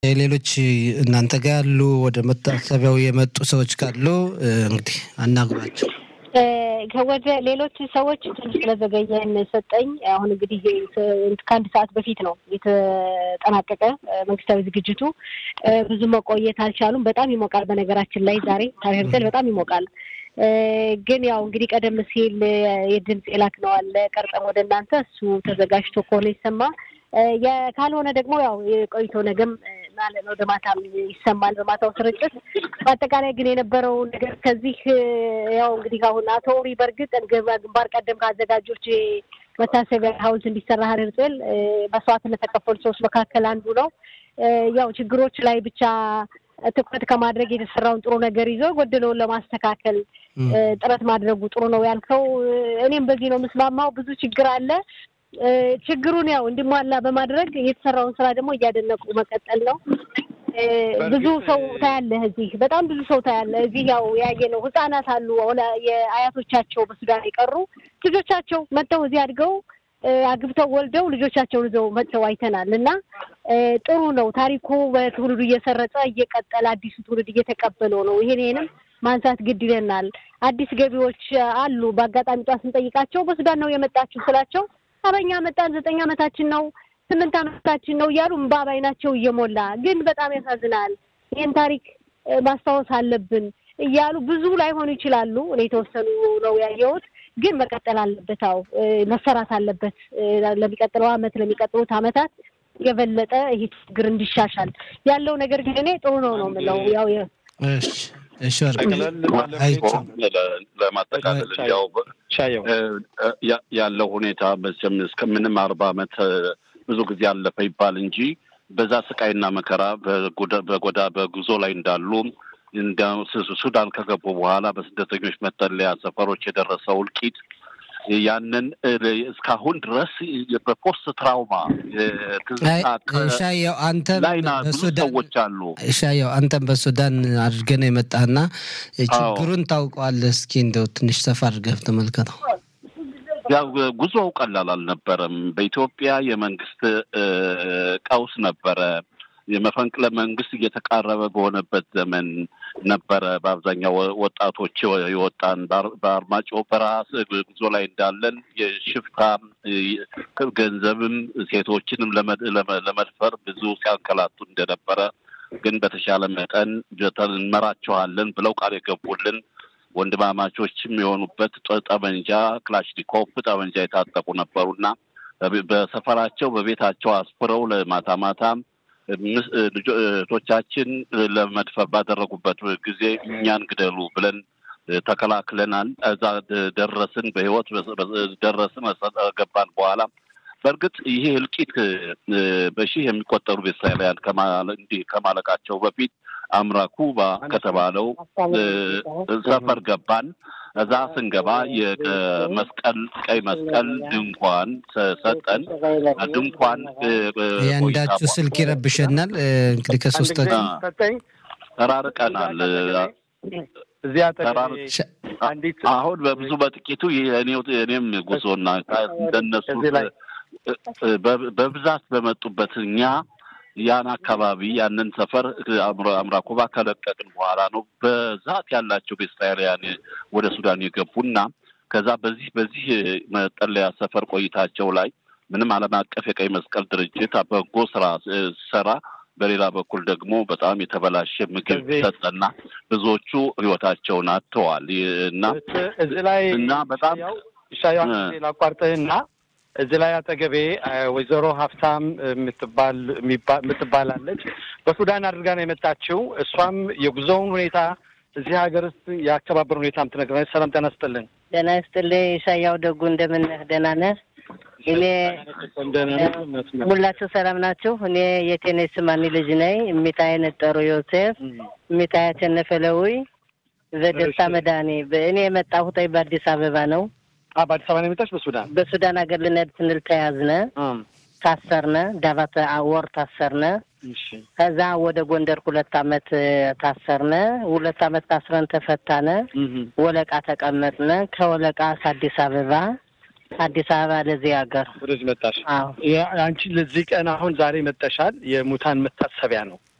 ሌሎች እናንተ ጋር ያሉ ወደ መታሰቢያው የመጡ ሰዎች ካሉ እንግዲህ አናግሯቸው። ወደ ሌሎች ሰዎች ትንሽ ስለዘገየን ሰጠኝ። አሁን እንግዲህ ከአንድ ሰዓት በፊት ነው የተጠናቀቀ መንግስታዊ ዝግጅቱ። ብዙ መቆየት አልቻሉም። በጣም ይሞቃል። በነገራችን ላይ ዛሬ ታሪርገል በጣም ይሞቃል። ግን ያው እንግዲህ ቀደም ሲል የድምፅ የላክነው አለ ቀርጸም ወደ እናንተ እሱ ተዘጋጅቶ ከሆነ ይሰማ ካልሆነ ደግሞ ያው የቆይቶ ነገም ማለት ነው ወደ ማታም ይሰማል በማታው ስርጭት። በአጠቃላይ ግን የነበረው ነገር ከዚህ ያው እንግዲህ አሁን አቶ ኡሪ በእርግጥ ግንባር ቀደም ከአዘጋጆች መታሰቢያ ሐውልት እንዲሰራ ሀረርጤል መስዋዕትነት ተከፈሉ ሰዎች መካከል አንዱ ነው። ያው ችግሮች ላይ ብቻ ትኩረት ከማድረግ የተሰራውን ጥሩ ነገር ይዞ ጎደለውን ለማስተካከል ጥረት ማድረጉ ጥሩ ነው ያልከው፣ እኔም በዚህ ነው የምስማማው። ብዙ ችግር አለ። ችግሩን ያው እንዲሟላ በማድረግ የተሰራውን ስራ ደግሞ እያደነቁ መቀጠል ነው። ብዙ ሰው ታያለህ እዚህ በጣም ብዙ ሰው ታያለህ እዚህ ያው ያየ ነው። ህጻናት አሉ የአያቶቻቸው በሱዳን የቀሩ ልጆቻቸው መጥተው እዚህ አድገው አግብተው ወልደው ልጆቻቸውን ይዘው መጥተው አይተናል። እና ጥሩ ነው ታሪኩ በትውልዱ እየሰረጸ እየቀጠለ አዲሱ ትውልድ እየተቀበለው ነው። ይሄን ይሄንም ማንሳት ግድ ይለናል። አዲስ ገቢዎች አሉ። በአጋጣሚ ጧት ስንጠይቃቸው በሱዳን ነው የመጣችሁ ስላቸው አበኛ መጣን ዘጠኝ ዓመታችን ነው ስምንት ዓመታችን ነው እያሉ እምባ ባይናቸው እየሞላ ግን በጣም ያሳዝናል። ይህን ታሪክ ማስታወስ አለብን እያሉ ብዙ ላይሆኑ ይችላሉ። እኔ የተወሰኑ ነው ያየሁት፣ ግን መቀጠል አለበት። አዎ መሰራት አለበት። ለሚቀጥለው ዓመት ለሚቀጥሉት ዓመታት የበለጠ ይህ ችግር እንዲሻሻል ያለው ነገር ግን እኔ ጥሩ ነው ነው የምለው ያው እሺ ለማጠቃለል ያው ያለው ሁኔታ መቼም እስከምንም አርባ ዓመት ብዙ ጊዜ አለፈ ይባል እንጂ በዛ ስቃይና መከራ በጎዳ በጉዞ ላይ እንዳሉ ሱዳን ከገቡ በኋላ በስደተኞች መጠለያ ሰፈሮች የደረሰው እልቂት ያንን እስካሁን ድረስ በፖስት ትራውማ ሻየው አንተ ላይ ብዙ ሰዎች አሉ። ሻየው አንተም በሱዳን አድርገህ ነው የመጣህና ችግሩን ታውቀዋለህ። እስኪ እንደው ትንሽ ሰፋ አድርገህ ተመልከተው። ያው ጉዞው ቀላል አልነበረም። በኢትዮጵያ የመንግስት ቀውስ ነበረ። የመፈንቅለ መንግስት እየተቃረበ በሆነበት ዘመን ነበረ። በአብዛኛው ወጣቶች የወጣን በአርማጭሆ በረሃ ጉዞ ላይ እንዳለን የሽፍታ ገንዘብም ሴቶችንም ለመድፈር ብዙ ሲያንከላቱ እንደነበረ ግን በተሻለ መጠን እንመራቸዋለን ብለው ቃል የገቡልን ወንድማማቾችም የሆኑበት ጠመንጃ ክላሽኒኮቭ ጠመንጃ የታጠቁ ነበሩና በሰፈራቸው በቤታቸው አስፍረው ለማታ ማታ እህቶቻችን ለመድፈር ባደረጉበት ጊዜ እኛን ግደሉ ብለን ተከላክለናል። እዛ ደረስን፣ በህይወት ደረስን። ገባን በኋላ በእርግጥ ይሄ እልቂት በሺህ የሚቆጠሩ ቤተሰባውያን እንዲህ ከማለቃቸው በፊት አምራ ኩባ ከተባለው ሰፈር ገባን። እዛ ስንገባ የመስቀል ቀይ መስቀል ድንኳን ሰጠን። ድንኳን የአንዳችሁ ስልክ ይረብሸናል። እንግዲህ ከሶስታችን ተራርቀናል። አሁን በብዙ በጥቂቱ እኔም ጉዞና እንደነሱ በብዛት በመጡበት እኛ ያን አካባቢ ያንን ሰፈር አምራኮባ ከለቀቅን በኋላ ነው በዛት ያላቸው ቤስታውያን ወደ ሱዳን የገቡና ከዛ በዚህ በዚህ መጠለያ ሰፈር ቆይታቸው ላይ ምንም ዓለም አቀፍ የቀይ መስቀል ድርጅት በጎ ስራ ሰራ፣ በሌላ በኩል ደግሞ በጣም የተበላሸ ምግብ ሰጠና ብዙዎቹ ህይወታቸውን አጥተዋል እና እዚህ ላይ እና በጣም ሻያ ላቋርጥህና እዚህ ላይ አጠገቤ ወይዘሮ ሀብታም የምትባል የምትባላለች በሱዳን አድርጋ ነው የመጣችው። እሷም የጉዞውን ሁኔታ እዚህ ሀገር ውስጥ የአከባበር ሁኔታ የምትነግረን። ሰላም ጤና ይስጥልን። ጤና ይስጥልኝ ሻያው ደጉ፣ እንደምን ነህ? ደህና ነህ? እኔ ሁላችሁ ሰላም ናችሁ? እኔ የቴኔስ ማኒ ልጅ ነኝ። እሚታይ ነጠሩ ዮሴፍ፣ እሚታይ አሸነፈለዊ ዘደስታ መድኃኔ። እኔ የመጣሁት በአዲስ አበባ ነው። በአዲስ አበባ ነው የመጣች? በሱዳን በሱዳን ሀገር ልንሄድ ስንል ተያዝነ፣ ታሰርነ። ዳባት ወር ታሰርነ። ከዛ ወደ ጎንደር ሁለት አመት ታሰርነ። ሁለት አመት ታስረን ተፈታነ። ወለቃ ተቀመጥነ። ከወለቃ ከአዲስ አበባ አዲስ አበባ ለዚህ ሀገር ወደዚህ መጣሽ። አዎ አንቺ ለዚህ ቀን አሁን ዛሬ መጠሻል። የሙታን መታሰቢያ ነው